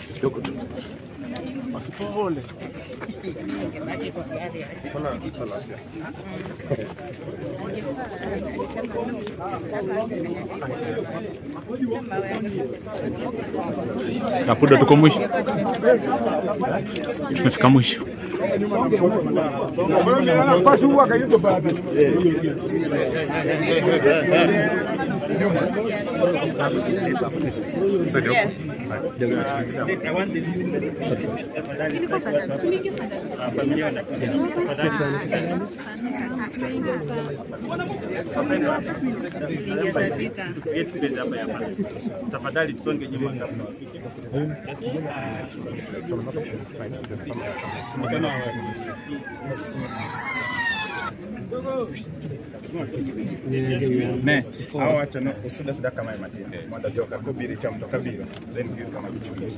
Kidogo tu. Pole. Kapuda, tuko mwisho, tumefika mwisho. Tafadhali tusonge nyuma. ne hao wacha no usuda suda kama matinde mwanda joka kubiri cha mto kabiro then kitu kama kichungi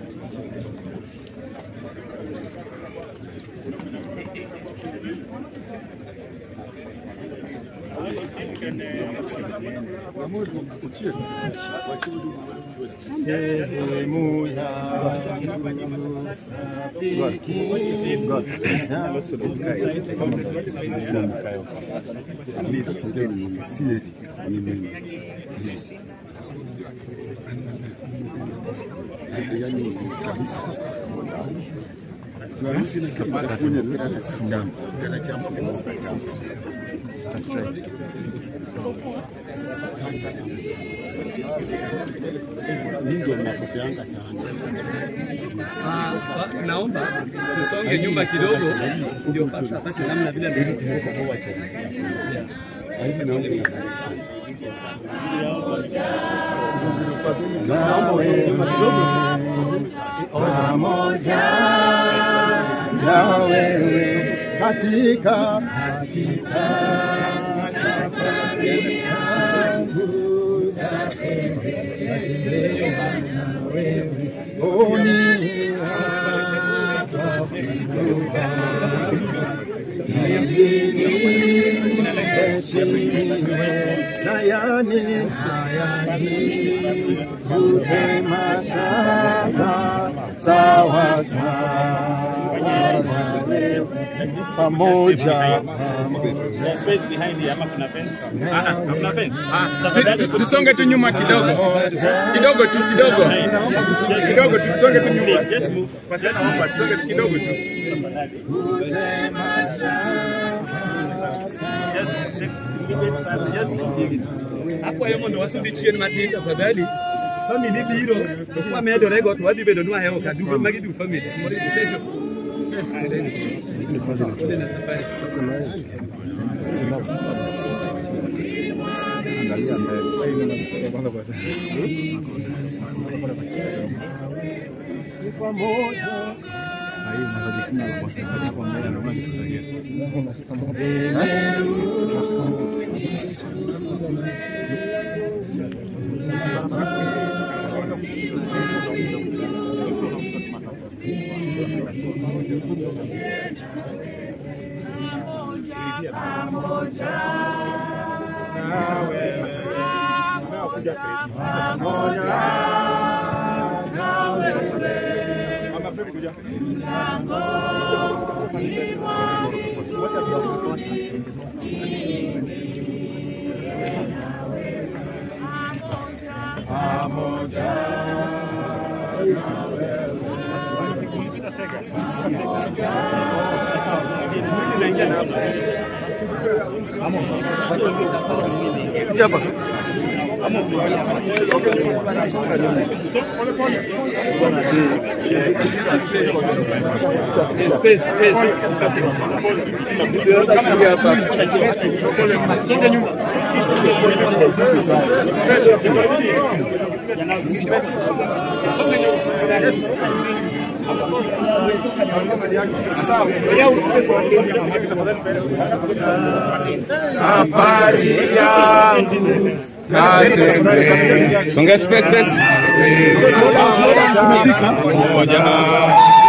sehemu ya yani kabisa tuanzi na kitu cha kunya chama kana chama kwa chama Mimi ndio napopeanga sana. Naomba tusonge nyuma kidogo, ndio basi apate namna vile Hivi naomba na sana. pamoja na wewe katika katika safari yangu tatembea na wewe oni hapa funguka heshimiwe na yani hayani kusema shaka sawa sawa na wewe pamoja There's space behind here ama kuna fence ah ah kuna fence tafadhali Tusonge tu nyuma kidogo kidogo tu kidogo kidogo tu, tusonge tu nyuma. just move Kwa sasa naomba tusonge tu kidogo tu. hapo yemo ndo wasundi chien matin tafadhali family biro kwa medo rego to wadhi bedo nwa hewo ka dugo magi du family mori sejo na safari space space Safari yangu tatembea. Songa space space. Pamoja